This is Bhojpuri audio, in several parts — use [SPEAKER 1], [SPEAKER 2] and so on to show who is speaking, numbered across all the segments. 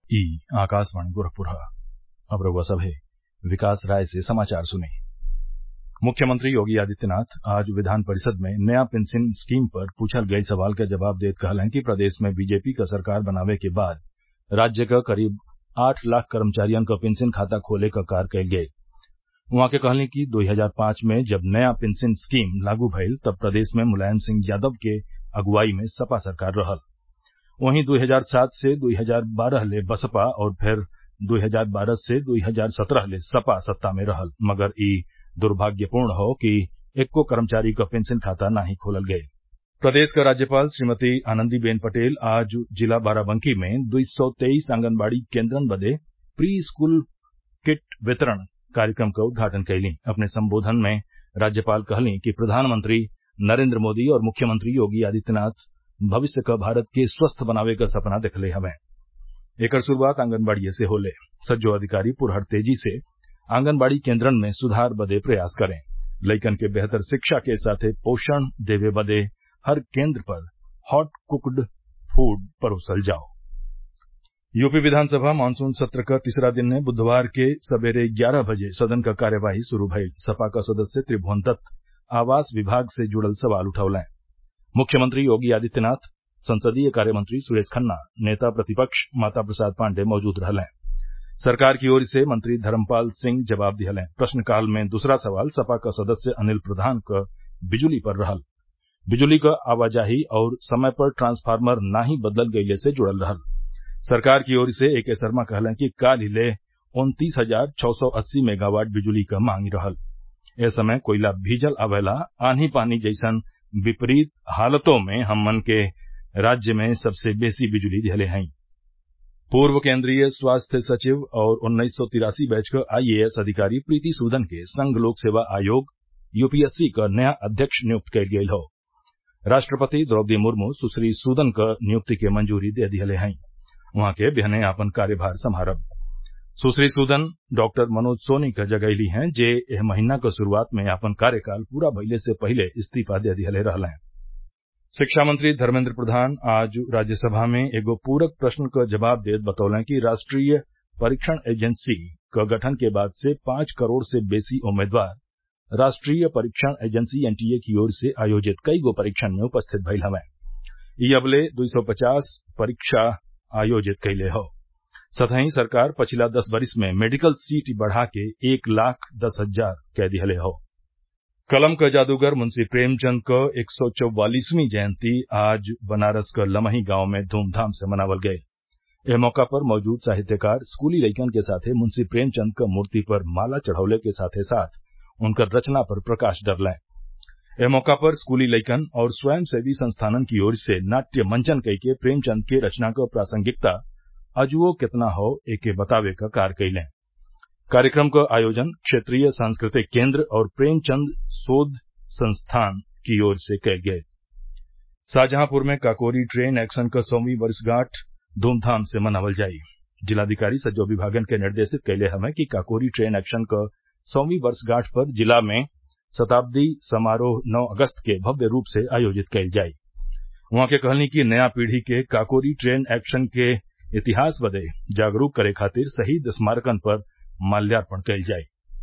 [SPEAKER 1] ई आकाशवाणी गोरखपुर अब रउआ सभे विकास राय से समाचार सुनी मुख्यमंत्री योगी आदित्यनाथ आज विधान परिषद में नया पेंशन स्कीम पर पूछल गईल सवाल क जवाब देत कहलन कि प्रदेश में बीजेपी क सरकार बनावे के बाद राज्य क करीब आठ लाख कर्मचारियन क पेंशन खाता खोले क कार्य कईल गईल उहाँ के कहनी कि दो हजार पांच में जब नया पेंशन स्कीम लागू भईल तब प्रदेश में मुलायम सिंह यादव के अगुवाई में सपा सरकार रहल वहीं दो हजार सात से दो हजार बारह ले बसपा और फिर दो हजार बारह से दो हजार सत्रह ले सपा सत्ता में रहल मगर ई दुर्भाग्यपूर्ण हौ कि एक्को कर्मचारी क पेंशन खाता नाही खोलल गईल प्रदेश क राज्यपाल श्रीमती आनंदीबेन पटेल आज जिला बाराबंकी में दुई सौ तेईस आंगनबाड़ी केन्द्रन बदे प्री स्कूल किट वितरण कार्यक्रम क उद्घाटन कईलीं अपने संबोधन में राज्यपाल कहलीं कि प्रधानमंत्री नरेन्द्र मोदी और मुख्यमंत्री योगी आदित्यनाथ भविष्य क भारत के स्वस्थ बनावे क सपना देखले हवें एकर शुरूआत आंगनबाड़िए से होले सज्जो अधिकारी पुरहर तेजी से आंगनबाड़ी केन्द्रन में सुधार बदे प्रयास करें लइकन के बेहतर शिक्षा के साथे पोषण देवे बदे हर केन्द्र पर हॉट कुक्ड फूड परोसल जाओ यूपी विधानसभा मानसून सत्र क तीसरा दिन ने बुधवार के सबेरे ग्यारह बजे सदन क कार्यवाही शुरू भईल सपा क सदस्य त्रिभुवन दत्त आवास विभाग से जुड़ल सवाल उठौलें मुख्यमंत्री योगी आदित्यनाथ संसदीय कार्यमंत्री सुरेश खन्ना नेता प्रतिपक्ष माता प्रसाद पाण्डेय मौजूद रहलें सरकार की ओर से मंत्री धर्मपाल सिंह जवाब दिहलें प्रश्नकाल में दूसरा सवाल सपा क सदस्य अनिल प्रधान क बिजुली पर रहल बिजुली क आवाजाही और समय पर ट्रांसफार्मर नाही बदलल गईले से जुड़ल रहल सरकार की ओर से ए के शर्मा कहलें कि काल्ह ले उन्तीस हजार छौ सौ अस्सी मेगावाट बिजुली क मांग रहल ए समय कोयला भीजल आवेला आंधी पानी जैसन विपरीत हालतों में हमन के राज्य में सबसे बेसी बिजुली दिहले हई पूर्व केन्द्रीय स्वास्थ्य सचिव और उन्नीस सौ तिरासी बैच क आईएएस अधिकारी प्रीति सूदन के संघ लोक सेवा आयोग यूपीएससी क नया अध्यक्ष नियुक्त कईल गईल हौ राष्ट्रपति द्रौपदी मुर्मू सुश्री सूदन क नियुक्ति के मंजूरी दे दिहले हई उहाँ के बिहने आपन कार्यभार संभारब सुश्री सूदन डॉक्टर मनोज सोनी क जगईली हैं जे एह महीना क शुरूआत में आपन कार्यकाल पूरा भइले से पहिले इस्तीफा दे दिहले रहलें शिक्षा मंत्री धर्मेन्द्र प्रधान आज राज्यसभा में एगो पूरक प्रश्न क जवाब देत बतौलें कि राष्ट्रीय परीक्षण एजेंसी क गठन के बाद से पांच करोड़ से बेसी उम्मीदवार राष्ट्रीय परीक्षण एजेंसी एनटीए की ओर से आयोजित कईगो परीक्षण में उपस्थित भइल हवें ई अबले दुई सौ पचास परीक्षा आयोजित कइले हौ सतही सरकार पछिला दस वरिस में मेडिकल सीट बढ़ा के एक लाख दस हजार कै दिहले हौ कलम क जादूगर मुंशी प्रेमचंद क एक सौ चौवालीसवीं जयंती आज बनारस क लमही गांव में धूमधाम से मनावल गईल एह मौका पर मौजूद साहित्यकार स्कूली लइकन के साथे मुंशी प्रेमचंद क मूर्ति पर माला चढ़ौले के साथे साथ उनकर रचना पर प्रकाश डरलें एह मौका पर स्कूली लइकन और स्वयंसेवी संस्थानन की ओर से नाट्य मंचन कइके प्रेमचंद के रचना क प्रासंगिकता अजुओ केतना हौ एके बतावे क कार्य कइलें कार्यक्रम क आयोजन क्षेत्रीय सांस्कृतिक केन्द्र और प्रेमचंद शोध संस्थान की ओर से कईल गईल शाहजहांपुर में काकोरी ट्रेन एक्शन क सौवीं वर्षगांठ धूमधाम से मनावल जाई जिलाधिकारी सज्जो विभागन के निर्देशित कइले हवें कि काकोरी ट्रेन एक्शन क सौवीं वर्षगांठ पर जिला में शताब्दी समारोह नौ अगस्त के भव्य रूप से आयोजित कईल जाई उहाँ के कहनी कि नया पीढ़ी के काकोरी ट्रेन एक्शन के इतिहास बदे जागरूक करे खातिर शहीद स्मारकन पर माल्यार्पण कईल जाई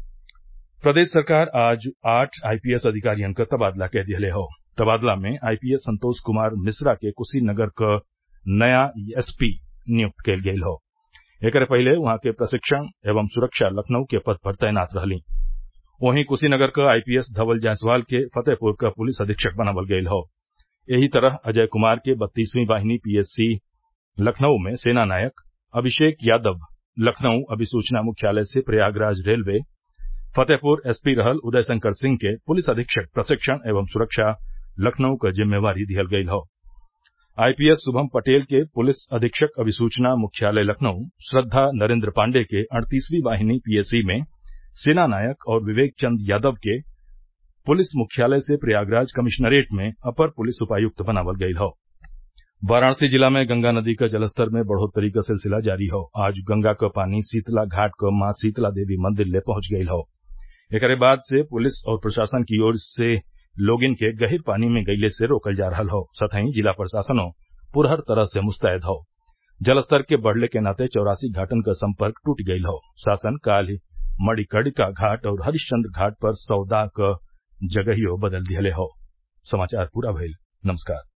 [SPEAKER 1] प्रदेश सरकार आज आठ आईपीएस अधिकारियन क तबादला कै दिहले हौ तबादला में आईपीएस संतोष कुमार मिश्रा के कुशीनगर क नया एसपी नियुक्त कईल गईल हौ एकरे पहिले उहाँ के प्रशिक्षण एवं सुरक्षा लखनऊ के पद पर तैनात रहलीं वहीं कुशीनगर क आईपीएस धवल जायसवाल के फतेहपुर क पुलिस अधीक्षक बनावल गईल हौ एही तरह अजय कुमार के बत्तीसवीं वाहिनी पीएसी लखनऊ में सेना नायक अभिषेक यादव लखनऊ अभिसूचना मुख्यालय से प्रयागराज रेलवे फतेहपुर एसपी रहल उदय शंकर सिंह के पुलिस अधीक्षक प्रशिक्षण एवं सुरक्षा लखनऊ क जिम्मेवारी दिहल गईल हौ आईपीएस शुभम पटेल के पुलिस अधीक्षक अभिसूचना मुख्यालय लखनऊ श्रद्धा नरेन्द्र पाण्डेय के अड़तीसवीं वाहिनी पीएसी में सेना नायक और विवेक चंद यादव के पुलिस मुख्यालय से प्रयागराज कमिश्नरेट में अपर पुलिस उपायुक्त बनावल गईल हौ वाराणसी जिला में गंगा नदी क जलस्तर में बढ़ोत्तरी क सिलसिला जारी हौ आज गंगा क पानी शीतला घाट क मां शीतला देवी मंदिर ले पहुंच गईल हौ एकरे बाद से पुलिस और प्रशासन की ओर से लोगिन के गहिर पानी में गइले से रोकल जा रहल हौ सतही जिला प्रशासनो पुरहर तरह से मुस्तैद हौ जलस्तर के बढ़ले के नाते चौरासी घाटन क संपर्क टूट गयल हौ शासन काल्ह मणिकर्णिका घाट और हरिश्चन्द्र घाट पर सौदा क जगहियो बदल दिहले हौ